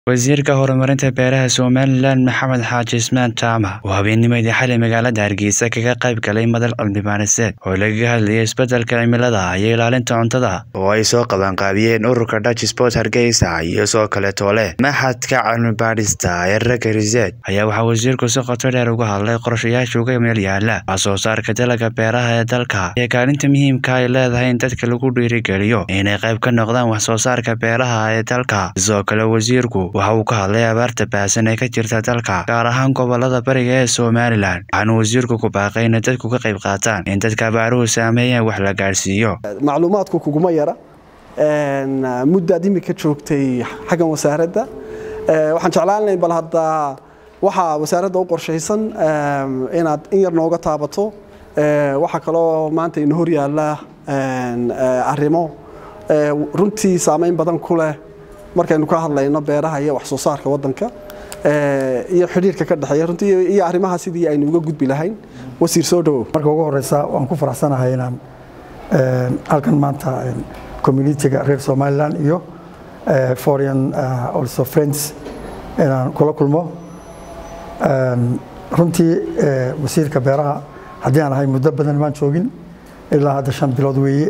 wasiirka horumarinta beeraha somalilan maxamed xaaji ismaan jaamac oo habeennimadii xalay magaalada hargeysa kaga qayb galay madal cilmibaaniseed oo lagaga hadlayay isbeddelka cimilada iyo ilaalinta cuntada oo ay soo qabanqaabiyeen ururka dutch sport hargeysa iyo soo kale toole maxadka cilmibaadhista ee ragga riseed ayaa waxaa wasiirku si qoto dheer uga hadlay qorshayaasha uga meel yaala wax soo saarka dalagga beeraha ee dalka iyo kaalinta muhiimka ay leedahay in dadka lagu dhiirigeliyo inay qayb ka noqdaan wax soo saarka beeraha ee dalka sidoo kale wasiirku waxa uu ka hadlay abaarta baahsan ee ka jirta dalka gaar ahaan gobolada bariga ee somalilan waxaana wasiirku ku baaqay inay dadku ka qayb qaataan in dadka abaaruhu saameeyaan wax la gaadhsiiyo macluumaadku kuguma yara muddaad imika joogtay xaggan wasaaradda waxaan jeclaan lahayn bal hadda waxaa wasaaradda u qorshaysan inaad in yar nooga taabato waxaa kaloo maanta ina hor yaalla arrimo runtii saamayn badan ku leh markaynu ka hadlayno beeraha iyo wax soo saarka wadanka iyo xidhiirka ka dhexeeya runtii iyo arrimaha sidii aynu uga gudbi lahayn wasiir soo dhawow marka ugu horeysa waan ku faraxsanahay inaan halkan maanta communitiga reer somaliland iyo foreign also friends inaan kula kulmo runtii wasiirka beeraha haddii aan ahay muddo badan maan joogin ilaa hadda shan bilood weeye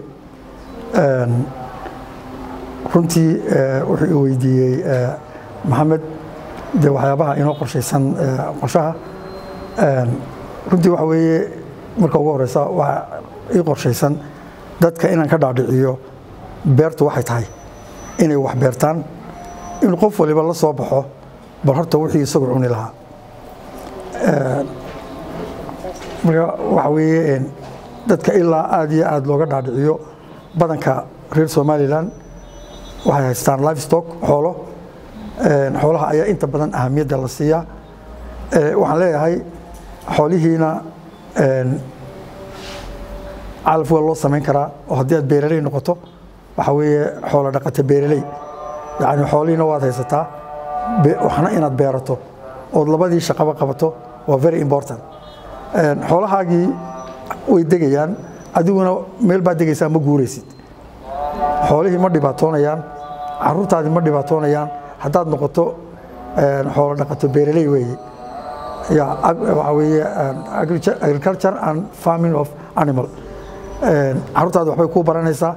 runtii wuxuu i weydiiyey maxamed de waxyaabaha inoo qorshaysan qorshaha runtii waxa weeye marka ugu horeysa waa ii qorshaysan dadka inaan ka dhaadhiciyo beertu waxay tahay inay wax beertaan in qof waliba la soo baxo bal horta wixii isagu cuni lahaa marka waxa weeye dadka ilaa aad iyo aad looga dhaadhiciyo badanka reer somalilan waxay haystaan livestock xoolo xoolaha ayaa inta badan ahamiyadda la siiyaa waxaan leeyahay xoolihiina calaf waa loo samayn karaa oo haddii aad beeraley noqoto waxaa weeye xoolo dhaqata beeraley yacni xoolihiina waad haysataa waxna inaad beerato ood labadii shaqaba qabato waa very important xoolahaagii way degayaan adiguna meel baad degaysaa ma guuraysid xoolihii ma dhibaatoonayaan caruurtaadii ma dhibaatoonayaan haddaad noqoto xoolo dhaqato beeraley weeye waxaa weeye agriculture and farming of animal caruurtaadi waxbay kuu baranaysaa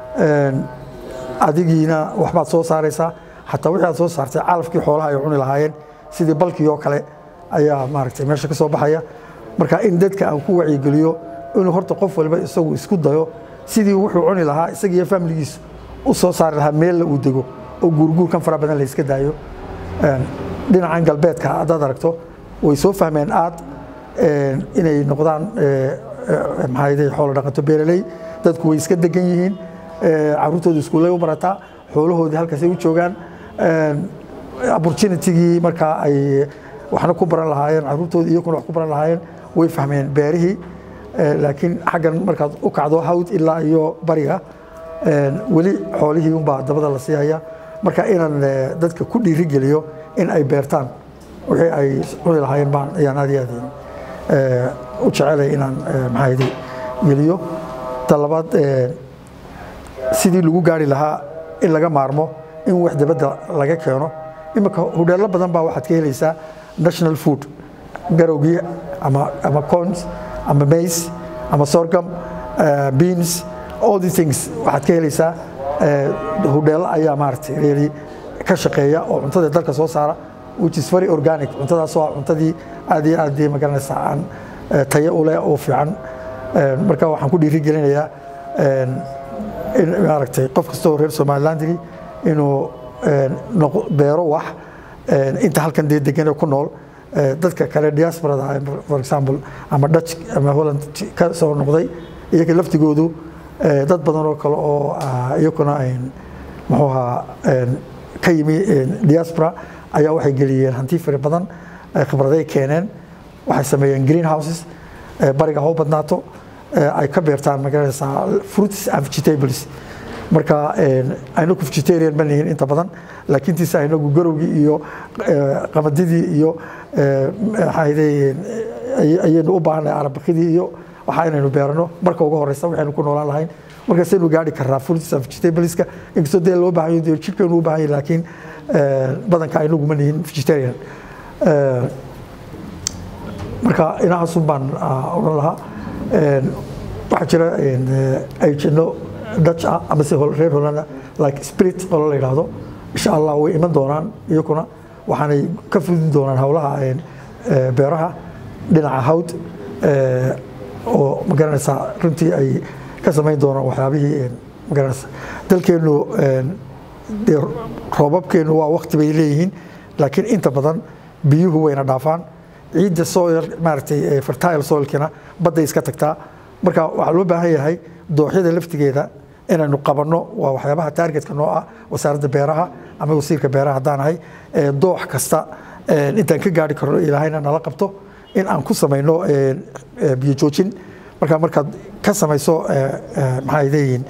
adigiina waxbaad soo saaraysaa xataa wixii aad soo saartay calafkii xoolaha ay cuni lahaayeen sidii balkii oo kale ayaa maaragtay meesha ka soo baxaya marka in dadka aan ku wacyigeliyo inuu horta qof waliba isagu isku dayo sidii wuxuu cuni lahaa isagiiyo faamiligiisu u soo saari lahaa meella uu dego oo guurguurkan fara badan la iska daayo dhinacan galbeedka haddaad aragto way soo fahmeen aad inay noqdaan maxaa xoolo dhaqato beeraley dadku way iska degan yihiin caruurtooda iskuullay u barataa xoolahoodii halkaasay u joogaan opportunitigii markaa ay waxna ku baran lahaayeen caruurtooda iyakuna wax ku baran lahaayeen way fahmeen beerihii laakiin xaggan markaad u kacdo hawd ilaa iyo bariga weli xoolihii unbaa dabada la sii haya marka inaan dadka ku dhiirigeliyo in ay beertaan wixii ay cuni lahaayeen baan ayaan aad iyo aad u jecelay inaan maxaaydi geliyo ta labaad sidii lagu gaari lahaa in laga maarmo in wax dabadda laga keeno imika hudheello badan baa waxaad ka helaysaa national food garowgii ama ama cons ama mace ama sorghum beans all these things waxaad ka helaysaa hudheello ayaa maaragtay reeri ka shaqeeya oo cuntada dalka soo saara which is very organic cuntadaas waa cuntadii aad iyo aad magaranaysaa aan tayo u leh oo fiican marka waxaan ku dhiiri gelinayaa in maaragtay qof kastoo reer somalilandigi inuu beero wax inta halkan dee deganee ku nool dadka kale diasporada for example ama dutch ama holland ka soo noqday iyaga laftigoodu dad badan oo kale oo iyakuna muxuu ahaa ka yimi diaspora ayaa waxay geliyeen hanti fara badan khibraday keeneen waxay sameeyeen green houses bariga ha u badnaato ay ka beertaan magaranaysaa fruits and vegetables marka aynagu vegetarian ma nihin inta badan laakiin tiise aynagu garowgii iyo qamadidii iyo ayaynu u baahannahay arabakidii iyo waxa inaynu beerano marka ugu horeysa waxaynu ku noolaan lahayn markaasaynu gaari karnaa fruits and vegetableska inkastoo dee loo baahan yahay jidhkeenu u baahan yahay laakiin badanka aynaguma nihin vegetarian marka inahaasun baan odhan lahaa waxaa jira ayjino dutch ah ama se reer hollanda like spirit oo la yidhaahdo insha allah way iman doonaan iyakuna waxaanay ka fudin doonaan howlaha beeraha dhinaca hawd oo magaranaysaa runtii ay ka samayn doonaan waxyaabihii magaranaysa dalkeennu dee roobabkeennu waa wakti bay leeyihiin laakiin inta badan biyuhu wayna dhaafaan ciidda soil maaragtay fertile soilkina badday iska tagtaa marka waxaa loo baahan yahay dooxyada laftigeeda inaynu qabanno waa waxyaabaha taargetka noo ah wasaaradda beeraha ama wasiirka beeraha haddaan ahay doox kasta intaan ka gaari karno ilaahayna nala qabto in aan ku samayno biyo joojin marka markaad ka samayso maxay leeyihiin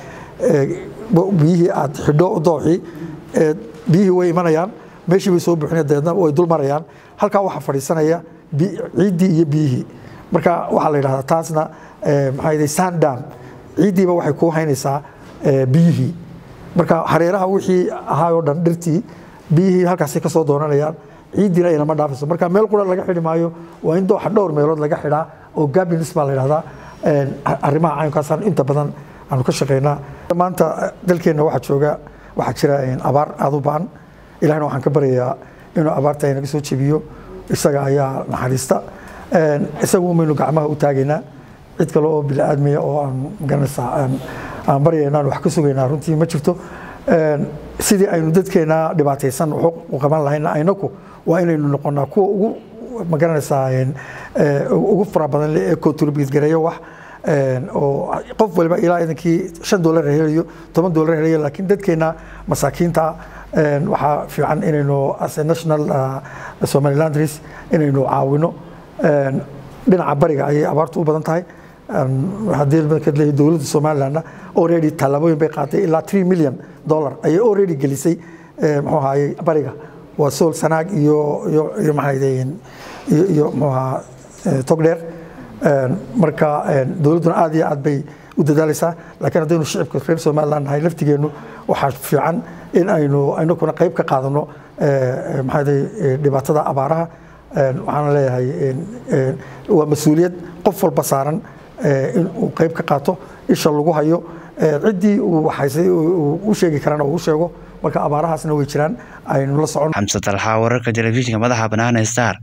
biyihii aad xidho dooxii biyihii way imanayaan meeshii bay soo buuxinaya dabeedna way dul marayaan halkaa waxaa fadhiisanaya ciiddii iyo biyihii marka waxaa la yidhahdaa taasna maxaa yidhi sandam ciiddiiba waxay kuu haynaysaa biyihii marka hareeraha wixii ahaa oo dhan dhirtii biyihii halkaasay ka soo doonanayaan ciiddiina aynama dhaafayso marka meel qura laga xidhi maayo waa in dooxa dhowr meelood laga xidhaa oo gabinis baa la yidhahdaa arrimaha caynkaasaan inta badan aanu ka shaqaynaa maanta dalkeenna waxaa jooga waxaa jira abaar aada u ba'an ilahna waxaan ka baryayaa inuu abaarta inaga soo jebiyo isaga ayaa naxariista isagu maynu gacmaha u taagaynaa cid kale oo biniaadmiya oo aan magaranaysaa aan baryaynaan wax ka sugaynaa runtii ma jirto sidii aynu dadkeena dhibaataysan wax u qaban lahayna aynaku waa inaynu noqonaa kuwa ugu magaranaysaa ugu fara badan ee contribute gareeyo wax oo qof waliba ilaa idankii shan doolar helayo toban doolar helayo laakiin dadkeena masaakiinta waxaa fiican inaynu as a national somalilandris inaynu caawino dhinaca bariga ayay abaartu u badan tahay haddii markaad leeyahay dowladda somalilandna already tallaabooyin bay qaatay ilaa 3 million dollar ayay already gelisay muxuu ahaayey bariga waa sool sanaag iyo iyo iyo maxay leeyihiin iyo iyo muxuu ahaa togdheer marka dowladduna aad iyo aad bay u dadaalaysaa laakiin haddaynu shicibka reer somaliland nahay laftigeennu waxaa fiican in aynu inakuna qayb ka qaadano maxaa dhibaatada abaaraha waxaana leeyahay waa mas-uuliyad qof walba saaran in uu qayb ka qaato isha lagu hayo ciddii uu waxaysay u sheegi karana uu sheego marka abaarahaasna way jiraan aynu la socon xamse talxaa wararka telefishinka madaxa bannaan ee star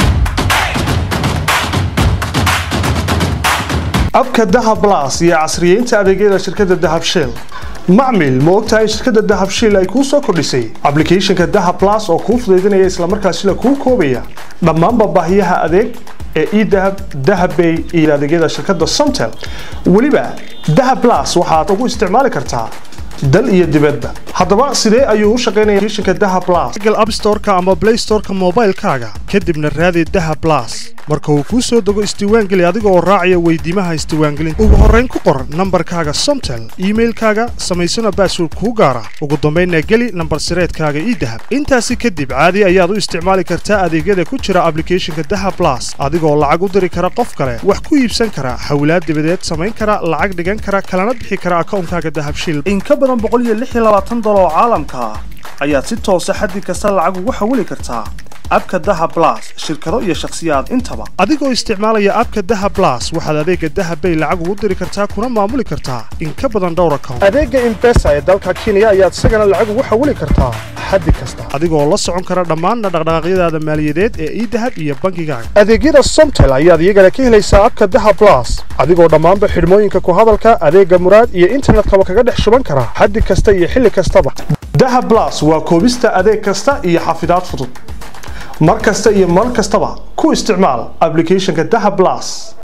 abka dahab blas iyo casriyeynta adeegyada shirkadda dahab shell macmil ma ogtahay shirkadda dahab shell ay kuu soo kordhisay ablicathonka dahab blas oo kuu fudaydinaya islamarkaasina kuu koobaya dhammaanba baahiyaha adeeg ee edahab dahabbay iyo adeegyada shirkadda somtel weliba dahab blas waxaad ugu isticmaali kartaa dal iyo dibadba haddaba sidee ayuu u shaqaynaya applicationka dahab blas google app store-ka ama play store-ka moobaylkaaga kadibna raadi dahab blas marka uu kuu soo dego isdiiwaangeli adiga oo raacaya weydiimaha isdiiwaangelinta ugu horrayn ku qor nambarkaaga somtel iimailkaaga samaysana baasword kuu gaara ugu dambaynna geli nambar sireedkaaga idahab intaasi kadib caadi ayaad u isticmaali kartaa adeegyada ku jira ablicathonka dahab blas adigoo lacag u diri kara qof kale wax ku iibsan kara hawlaad dibadeed samayn kara lacag dhigan kara kalana bixi kara akawnkaaga dahab shil in ka badan dolar oo caalamka ah ayaad si toosa xaddi kasta lacag ugu xawili kartaa abka dahab blas shirkado iyo shakhsiyaad intaba adigoo isticmaalaya abka dahab blas waxaad adeega dahab bay lacag ugu diri kartaa kuna maamuli kartaa in ka badan dhowr account adeega imbesa ee dalka kenya ayaad isagana lacag ugu xawili kartaa xaddi kasta adigoo la socon kara dhammaan dhaqdhaqaaqyadaada maaliyadeed ee idahab iyo bangigaaga adeegyada somtel ayaad iyagana ka helaysaa abka dahab blas adigoo dhammaanba xidhmooyinka ku hadalka adeega muraad iyo internetkaba kaga dhex shuban kara xaddi kasta iyo xilli kastaba dahab blas waa koobista adeeg kasta iyo xafidaad fudud mar kasta iyo mar kastaba ku isticmaal ablicathonka dahab blas